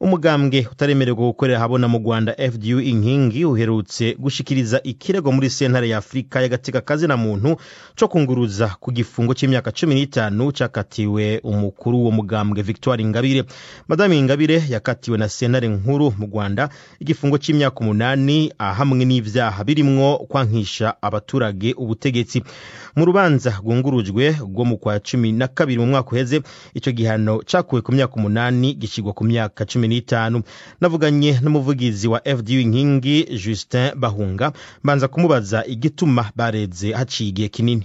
umugambwe utaremererwa gukorera habona mu rwanda fdu inkingi uherutse gushikiriza ikirego muri sentare ya afurika y'agateka kazina muntu co kunguruza ku gifungo c'imyaka cumi n'itanu cakatiwe umukuru wo mugambwe victoire ingabire madame ingabire yakatiwe na sentare nkuru mu rwanda igifungo c'imyaka umunani hamwe n'ivyaha birimwo kwankisha abaturage ubutegetsi mu rubanza rwungurujwe rwo mu kwa cumi na kabiri mu mwaka uheze ico gihano cakuwe ku myaka umunani gishigwa ku myaka cumi n'itanu navuganye n'umuvugizi wa fdu inkingi justin bahunga mbanza kumubaza igituma bareze haciye igihe kinini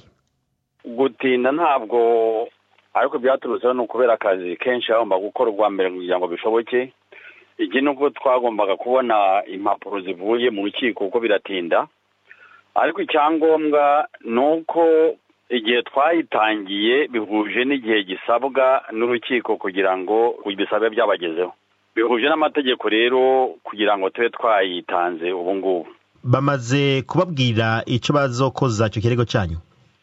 gutinda ntabwo ariko byaturutseho ni ukubera akazi kenshi hagomba gukora ubwa mbere kugira ngo bishoboke iki ni uko twagombaga kubona impapuro zivuye mu rukiko kuko biratinda ariko icyangombwa ni uko igihe twayitangiye bihuje n'igihe gisabwa n'urukiko kugira ngo bisabe byabagezeho bihuje n'amategeko rero kugira ngo tube twayitanze ubu ngubu bamaze kubabwira icyo bazokoza icyo kirego cyanyu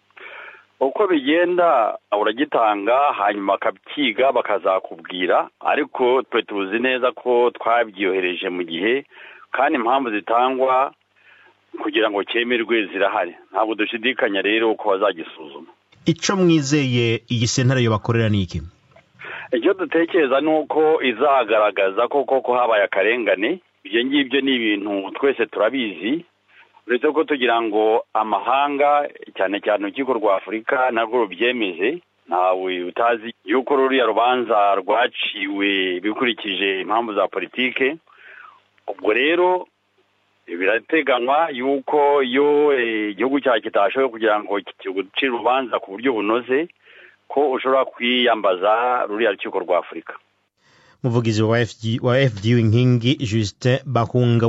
uko bigenda uragitanga hanyuma bakabyiga bakazakubwira ariko twe tuzi neza ko twabyohereje mu gihe kandi impamvu zitangwa kugira ngo cyemerwe zirahari ntabwo dushidikanya rero ko bazagisuzuma icyo mwizeye iyi sentare yo bakorera ni iki icyo dutekereza ni uko izagaragaza ko koko habaye akarengane ibyo ngibyo ni ibintu twese turabizi uretse ko tugira ngo amahanga cyane cyane urukiko rwa afurika narwo rubyemeje ntawe utazi yuko ruriya rubanza rwaciwe bikurikije impamvu za politike ubwo rero birateganywa yuko iyo igihugu cyawe kitashoboye kugira ngo kigucire urubanza ku buryo bunoze ko ushobora kwiyambaza ruriya rukiko rwa afurika umuvugizi wa fdu inkingi justin bahunga